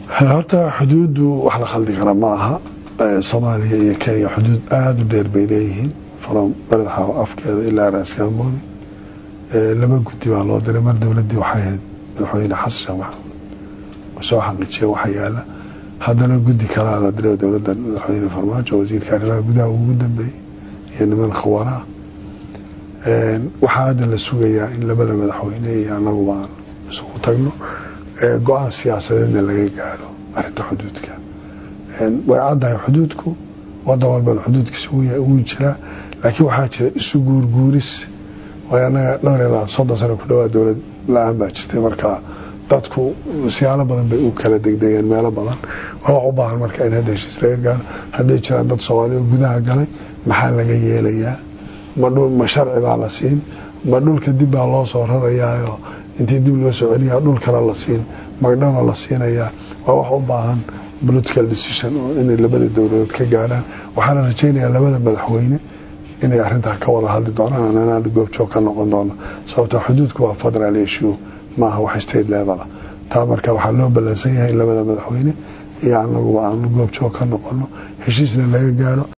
horta xuduuddu wax la khaldi kara ma aha soomaaliya iyo kenya xuduud aada u dheer bay leeyihiin from beledxaawo afkeeda ilaa raaskaamoni laba guddi baa loo diray mar dowladdii waxay ahayd madaxweyne xasan sheekh maxamuud oo soo xaqiijiya waxa yaala haddana guddi kalaa la diray dowladda madaxweyne farmaajo wasiirka arrimaha gudaha ugu dambeeyey iyo niman khawaraa waxaa hadda la sugayaa in labada madaxweyne iyo anaguba aan isugu tagno go-aan siyaasadeedna laga gaadho arinta xuduudka way caddahay xuduudku wadan walbana xuduudkiisa wuu jiraa laakiin waxaa jira isu guurguuris way anaga dhowr ilaa soddon sano ku dhawaa dowlad la-aan baa jirtay marka dadku siyaalo badan bay u kala degdegeen meelo badan waa wax u baahan marka in hadda heshiis laga gaadho hadday jiraan dad soomaaliya oo gudaha galay maxaa laga yeelayaa ma sharci baa la siin ma dhulka dib baa loo soo rarayaayo intii dib loo soo celiyaa dhul kale la siin magdhaba la siinayaa waa wax u baahan political decision oo inay labada dowladood ka gaadhaan waxaana rajaynayaa labada madaxweyne inay arintaa ka wada hadli doonaan anaan goobjoog ka noqon doono sababtoo xuduudku waa federal issue maaha wax state level taa marka waxaa loo ballansan yahay in labada madaxweyne iyo anaguba aanu goobjoog ka noqono heshiisna laga gaadho